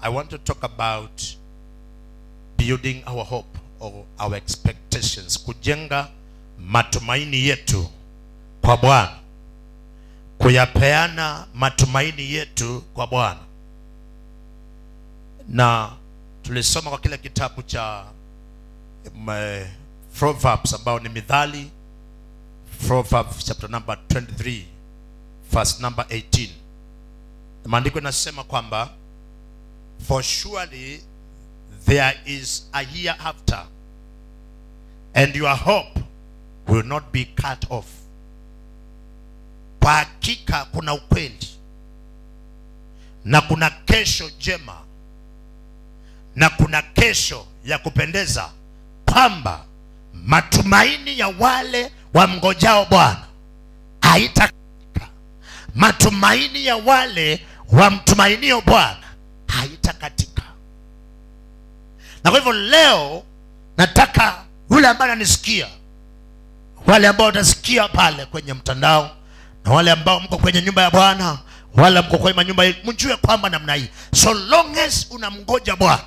I want to talk about building our hope or our expectations, kujenga matumaini yetu kwa Bwana, kuyapeana matumaini yetu kwa Bwana. Na tulisoma kwa kile kitabu cha um, eh, Proverbs ambao ni Mithali, Proverbs chapter number 23 verse number 18. Maandiko inasema kwamba for surely there is a hereafter and your hope will not be cut off kwa hakika kuna ukweli na kuna kesho jema na kuna kesho ya kupendeza kwamba matumaini ya wale wamngojao bwana haitakatika matumaini ya wale wamtumainio bwana haitakatika na kwa hivyo leo nataka yule ambaye ananisikia wale ambao watasikia pale kwenye mtandao na wale ambao mko kwenye nyumba ya bwana wala mko kwenye manyumba yetu mjue kwamba namna hii so long as unamngoja bwana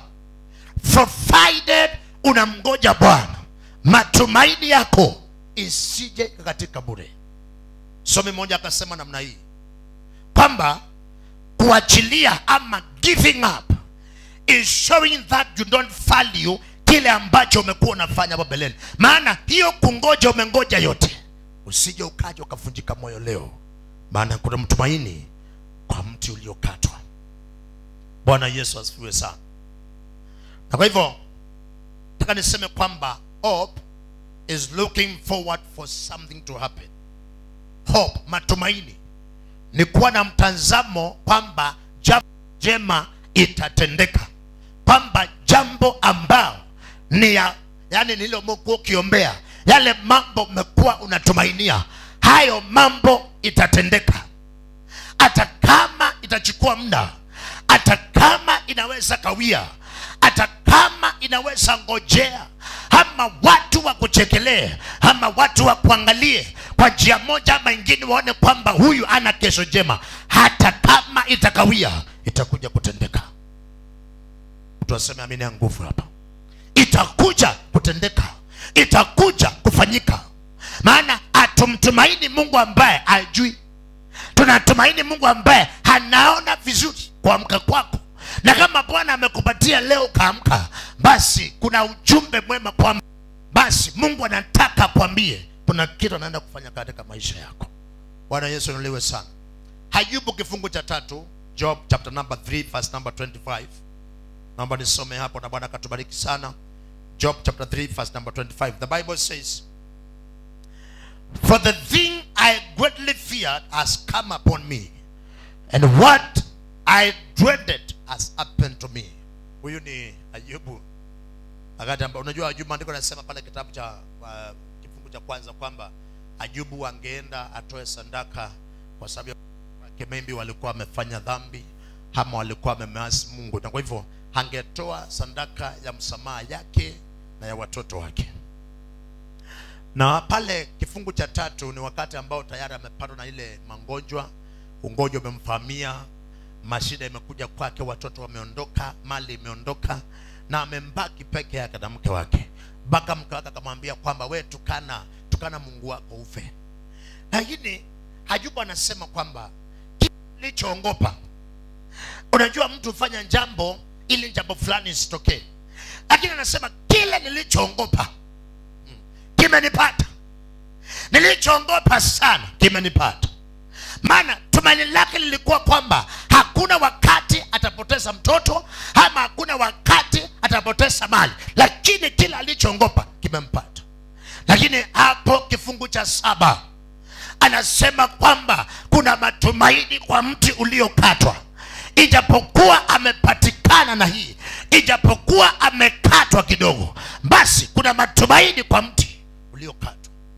provided unamngoja bwana matumaini yako isije katika bure somi mmoja akasema namna hii kwamba kuachilia ama giving up is showing that you don't value kile ambacho umekuwa unafanya hapo mbeleni maana hiyo kungoja umengoja yote usije ukaja ukavunjika moyo leo maana kuna mtumaini kwa mti uliokatwa bwana yesu asifiwe sana na kwa hivyo nataka niseme kwamba hope is looking forward for something to happen hope matumaini ni kuwa na mtazamo kwamba jambo jema itatendeka kwamba jambo ambao ni ya yani nililokuwa ukiombea yale mambo umekuwa unatumainia hayo mambo itatendeka hata kama itachukua muda hata kama inaweza kawia hata kama inaweza ngojea ama watu wakuchekelee ama watu wakuangalie kwa njia moja ama ingine waone kwamba huyu ana kesho njema hata kama itakawia itakuja kutendeka mtu aseme amini ya nguvu hapa itakuja kutendeka itakuja kufanyika maana hatumtumaini mungu ambaye ajui tunatumaini mungu ambaye anaona vizuri kuamka kwako na kama bwana amekupatia leo ukaamka basi kuna ujumbe mwema kwamba basi mungu anataka kwambie kuna kitu anaenda kufanya katika maisha yako bwana yesu nuliwe sana hayubu kifungu cha tatu job chapter number 3 verse number 25 naomba nisome hapo na bwana akatubariki sana job chapter 3 verse number 25 the bible says for the thing i greatly feared has come upon me and what i dreaded has happened to me huyu ni ayubu wakati ambao unajua ayubu maandiko anasema pale kitabu cha uh, kifungu cha kwanza kwamba ayubu angeenda atoe sandaka kwa sababu wake maybe walikuwa wamefanya dhambi ama walikuwa wamemeasi mungu na kwa hivyo angetoa sandaka ya msamaha yake na ya watoto wake na pale kifungu cha tatu ni wakati ambao tayari amepatwa na ile magonjwa ugonjwa umemfahamia mashida imekuja kwake watoto wameondoka mali imeondoka na amembaki peke yake na mke wake mpaka mke wake akamwambia kwamba we tukana tukana mungu wako ufe lakini hajubu anasema kwamba kilichoongopa unajua mtu hufanya jambo ili jambo fulani isitokee lakini anasema kile nilichoongopa mm, kimenipata nilichoongopa sana kimenipata maana tumaini lake lilikuwa kwamba hakuna wakati atapoteza mtoto ama hakuna wakati atapoteza mali lakini kile alichoongopa kimempata lakini hapo kifungu cha saba anasema kwamba kuna matumaini kwa mti uliokatwa ijapokuwa amepatikana na hii ijapokuwa amekatwa kidogo basi kuna matumaini kwa mti uliokatwa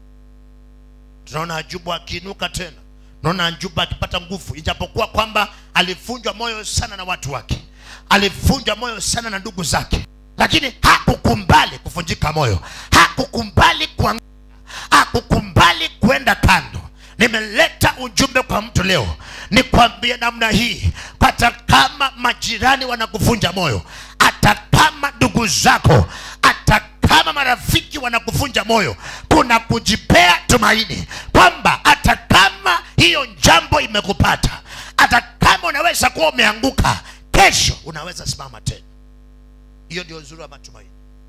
tunaona ajubu akiinuka tena tunaona ajubu akipata nguvu ijapokuwa kwamba alivunjwa moyo sana na watu wake alivunjwa moyo sana na ndugu zake lakini hakukumbali kuvunjika moyo hakukumbali kuanguka hakukumbali kwenda kando nimeleta ujumbe kwa mtu leo nikwambie namna hii hata kama majirani wanakuvunja moyo hata kama ndugu zako hata kama marafiki wanakuvunja moyo kuna kujipea tumaini kwamba hata kama hiyo jambo imekupata hata kama unaweza kuwa umeanguka kesho unaweza simama tena hiyo ndio uzuri wa matumaini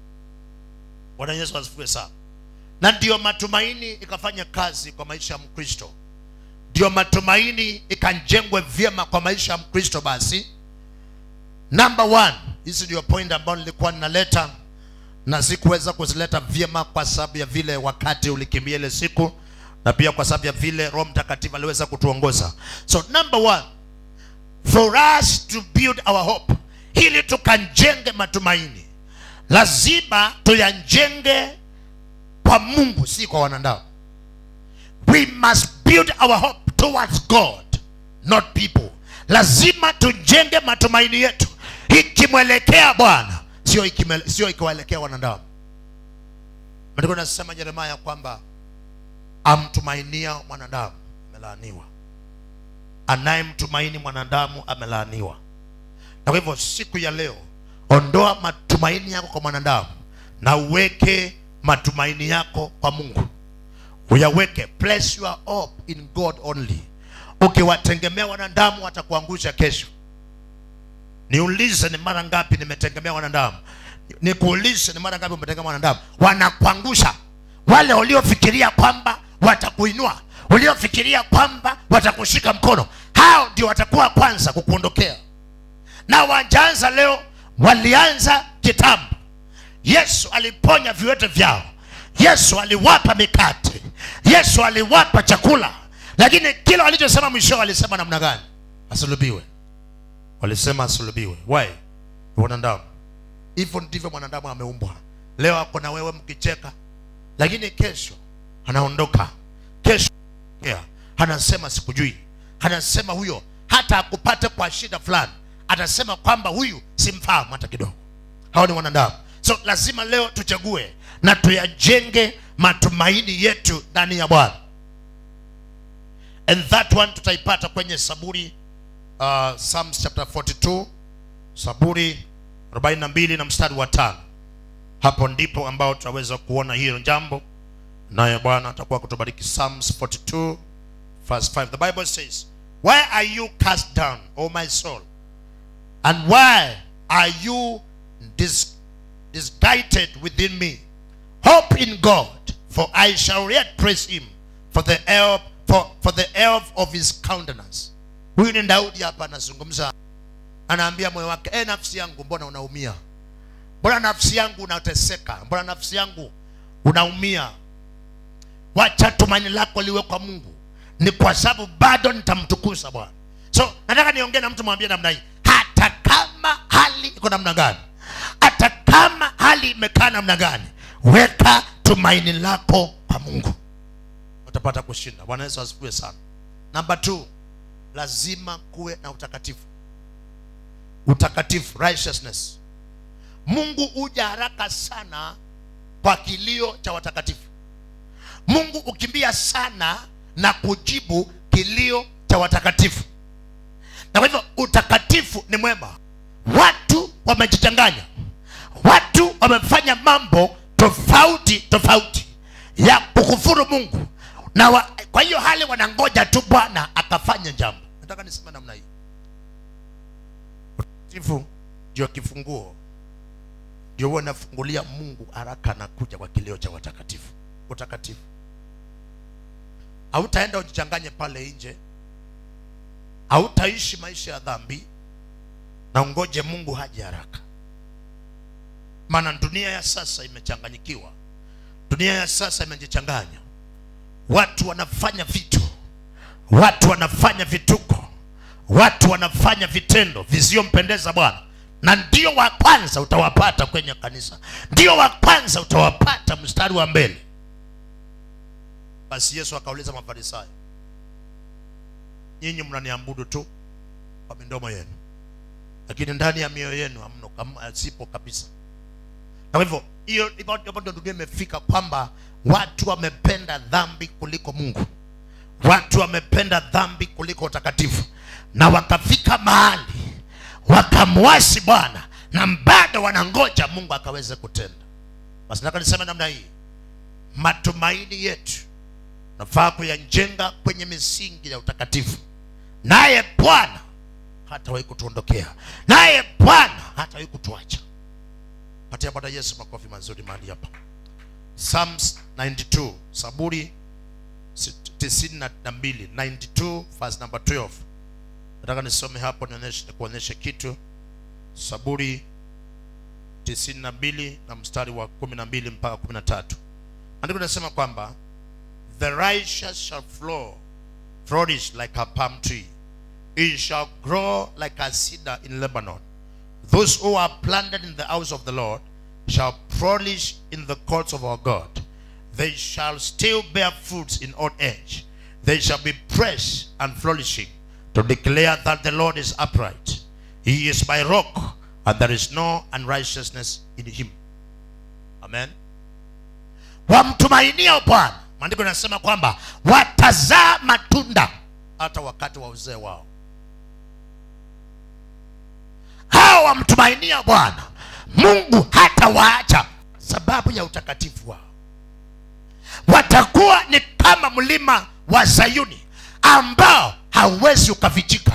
bwana yesu asifiwe sana na ndiyo matumaini ikafanya kazi kwa maisha ya mkristo ndio matumaini ikajengwe vyema kwa maisha ya mkristo basi number one hizi ndio point ambayo nilikuwa ninaleta na sikuweza kuzileta vyema kwa sababu ya vile wakati ulikimbia ile siku na pia kwa sababu ya vile roho mtakatifu aliweza kutuongoza so number one for us to build our hope ili tukajenge matumaini lazima tuyajenge kwa mungu si kwa wanadamu we must build our hope towards god not people lazima tujenge matumaini yetu ikimwelekea bwana sio ikimele- sio ikiwaelekea wanadamu maandiko nasema jeremaya kwamba amtumainia mwanadamu amelaaniwa anayemtumaini mwanadamu amelaaniwa na kwa hivyo siku ya leo ondoa matumaini yako kwa mwanadamu na uweke matumaini yako kwa mungu uyaweke place your hope in god only ukiwategemea wanadamu watakuangusha kesho niulize ni mara ngapi nimetegemea wanadamu nikuulize ni mara ngapi umetegemea wanadamu wanakuangusha wale waliofikiria kwamba watakuinua waliofikiria kwamba watakushika mkono hao ndio watakuwa kwanza kukuondokea na wajaanza leo walianza kitambo yesu aliponya viwete vyao yesu aliwapa mikate yesu aliwapa chakula lakini kila walichosema mwisho walisema namna gani asulubiwe walisema asulubiwe why Ni wanadamu hivyo ndivyo mwanadamu ameumbwa leo ako na wewe mkicheka lakini kesho anaondoka kesho yeah, anasema sikujui anasema huyo hata akupate kwa shida fulani atasema kwamba huyu simfahamu hata kidogo hao ni wanadamu so lazima leo tuchague na tuyajenge matumaini yetu ndani ya bwana and that one tutaipata kwenye saburi uh, psalms chapter 42 saburi 42 na mstari wa tano hapo ndipo ambao tutaweza kuona hiyo jambo naye bwana atakuwa kutubariki psalms 42 verse 5 the bible says why are you cast down o my soul and why are you dis- disguided within me hope in god for i shall yet praise him for the help for, for the help of his countenance huyu ni daudi hapa anazungumza anaambia moyo wake e nafsi yangu mbona unaumia mbona nafsi yangu unateseka mbona nafsi yangu unaumia wacha tumaini lako liwe kwa mungu ni kwa sababu bado nitamtukuza bwana so nataka niongee na mtu mwambie namna hii hata kama hali iko namna gani hata kama hali imekaa namna gani weka tumaini lako kwa mungu utapata kushinda bwana yesu asifiwe sana namba t lazima kuwe na utakatifu utakatifu righteousness mungu huja haraka sana kwa kilio cha watakatifu mungu hukimbia sana na kujibu kilio cha watakatifu na kwa hivyo utakatifu ni mwema watu wamejichanganya watu wamefanya mambo tofauti tofauti ya kukufuru mungu na wa, kwa hiyo hali wanangoja tu bwana akafanya jambo nataka niseme namna hii utakatifu ndio kifunguo ndio huwa nafungulia mungu haraka na kuja kwa kilio cha watakatifu utakatifu hautaenda ujichanganye pale nje hautaishi maisha ya dhambi na ungoje mungu haje haraka maana dunia ya sasa imechanganyikiwa dunia ya sasa imejichanganya watu wanafanya vitu watu wanafanya vituko watu wanafanya vitendo visiyompendeza bwana na ndio wa kwanza utawapata kwenye kanisa ndio wa kwanza utawapata mstari wa mbele basi yesu akauliza mafarisayo nyinyi mnaniabudu tu kwa midomo yenu lakini ndani ya mioyo yenu hamno kam- sipo kabisa na kwa hivyo hiyo hivyo ndio dunia imefika kwamba watu wamependa dhambi kuliko mungu watu wamependa dhambi kuliko utakatifu na wakafika mahali wakamwasi bwana na bado wanangoja mungu akaweze kutenda basi nataka niseme namna hii matumaini yetu nafaa kuyajenga kwenye misingi ya utakatifu naye bwana hatawahi kutuondokea naye bwana hatawahi kutuacha patia bwana yesu makofi mazuri mahali hapa psalms 92 saburi 92 92 verse number 12 nataka nisome hapo nionyeshe nikuonyeshe kitu saburi 92 na mstari wa 12 mpaka 13 andiko linasema kwamba the righteous shall flow flourish like a palm tree it shall grow like a cedar in lebanon those who are planted in the house of the lord shall flourish in the courts of our god they shall still bear fruits in old age they shall be fresh and flourishing to declare that the lord is upright he is my rock and there is no unrighteousness in him amen wamtumainia bwana maandiko yanasema kwamba watazaa matunda hata wakati wa uzee wao hao wamtumainia bwana mungu hata waacha sababu ya utakatifu wao watakuwa ni kama mlima wa zayuni ambao hauwezi ukafichika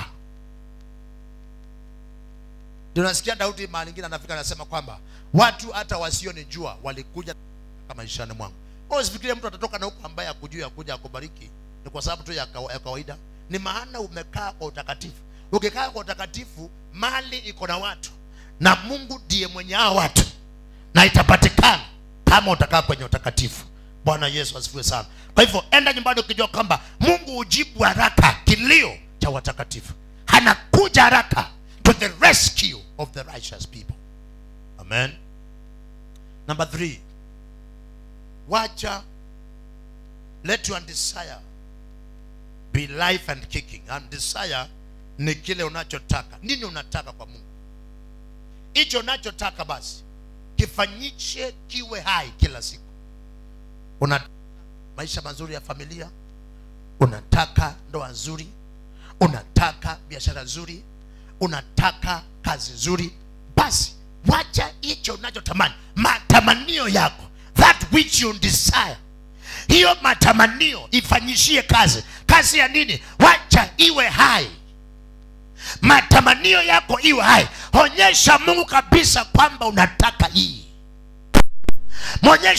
tunasikia daudi mahali ingine anafika anasema kwamba watu hata wasionijua walikuja kama maishani mwangu usifikirie mtu atatoka na huko ambaye akujua akuja akubariki ni kwa sababu tu ya, kawa, ya kawaida ni maana umekaa kwa utakatifu ukikaa kwa utakatifu mali iko na watu na mungu ndiye mwenye hao watu na itapatikana kama utakaa kwenye utakatifu bwana yesu asifiwe sana kwa hivyo enda nyumbani ukijua kwamba mungu hujibu haraka kilio cha watakatifu anakuja haraka to the rescue of the righteous people amen number three wacha let your desire be life and kicking and desire ni kile unachotaka nini unataka kwa mungu hicho unachotaka basi kifanyishe kiwe hai kila siku una maisha mazuri ya familia unataka ndoa nzuri unataka biashara nzuri unataka kazi nzuri basi wacha hicho unachotamani matamanio yako that which you desire hiyo matamanio ifanyishie kazi kazi ya nini wacha iwe hai matamanio yako iwe hai onyesha mungu kabisa kwamba unataka hii mwonyesha